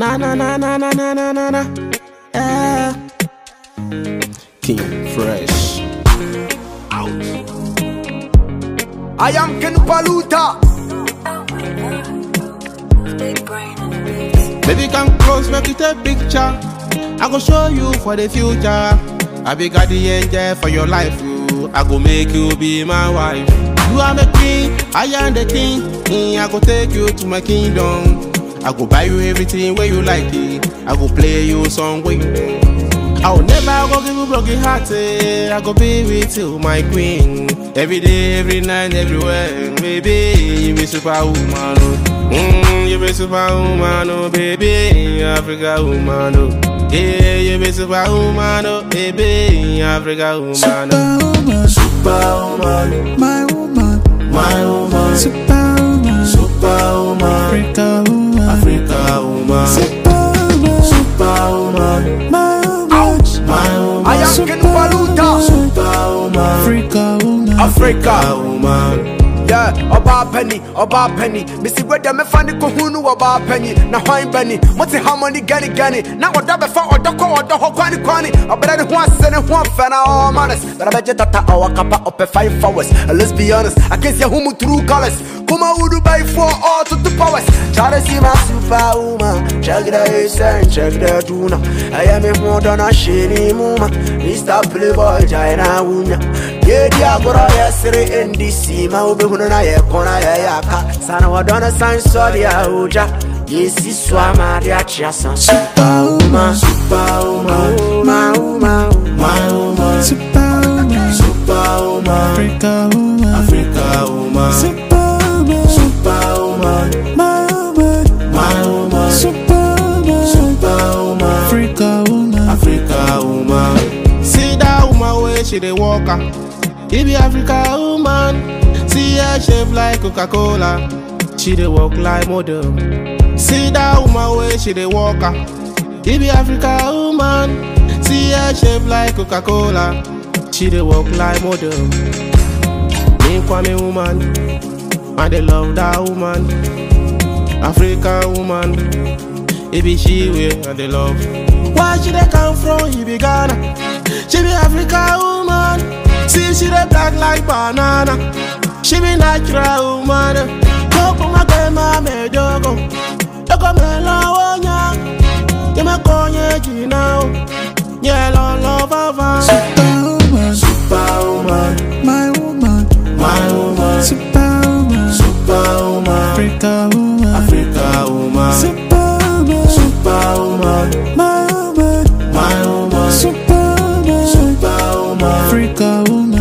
Na na na na na na na na na. Yeah. King Fresh. I am Ken Paluta. Big brain on the beats. Baby, come close, make it a picture. I go show you for the future. I be got the angel for your life. You. I go make you be my wife. You are the queen, I am the king. Mm, I go take you to my kingdom. I go buy you everything where you like it. I go play you song where you like. I will never go give you broken heart. eh. I go be with you, my queen. Every day, every night, everywhere. Baby, you be superwoman. Oh. Mm, you be superwoman, oh baby, Africa woman. Oh. Yeah, you be superwoman, oh baby, Africa woman. Oh. Superwoman, Superwoman, my woman, my woman. superwoman, Superwoman, Africa woman, Africa woman. superwoman, Superwoman, my woman, my woman. I am Ken Paluta. Superwoman, Africa woman, Africa. woman. Yeah, ọba penny, ọba penny. Missy Weda me fani kohunu ọba penny. Na hwan penny, moti harmony gani gani. Na ọda befa ọda kọ ọda hɔ kwani kwani. Ọbẹrẹ ni ho ase ni ho afẹ na all manners. Bẹrẹ bẹ jẹ tata ọwọ kapa ọpẹ five hours. And let's be honest, I can see humu true colors. Kuma wudu by four all to the powers. Try to see my superwoman. Check the ace and check the tuna. I am a more than a shady muma. Mr. Playboy, China wunya. Yeah, the agora yesterday in DC. Ma ube hunu na ye kona ye yaka. Sana wadona sign sorry ya uja. Yesi swa maria chiasa. Superwoman, superwoman, my woman, My woman, superwoman, superwoman, Africa woman, Africa woman, superwoman, superwoman, my woman, my woman, superwoman, superwoman, Africa woman, Africa woman. See that woman where she dey walk ah. He be Africa woman. See her shape like Coca-Cola. She dey walk like model. See that woman where she dey walk ah. He be Africa woman. See her shape like Coca-Cola. She dey walk like model. Me Kwame woman, I dey love that woman. African woman, it be she way I dey love. Where she dey come from? He be Ghana. She be African woman. See she dey black like banana. She be natural woman. Koko magema me jogo, jogo me lawonya. Yema konye jinao, nyelo love superwoman, Superwoman, my woman, my woman, superwoman, superwoman, Africa woman, Africa woman, superwoman, superwoman, my woman, my woman, superwoman, superwoman, Africa woman.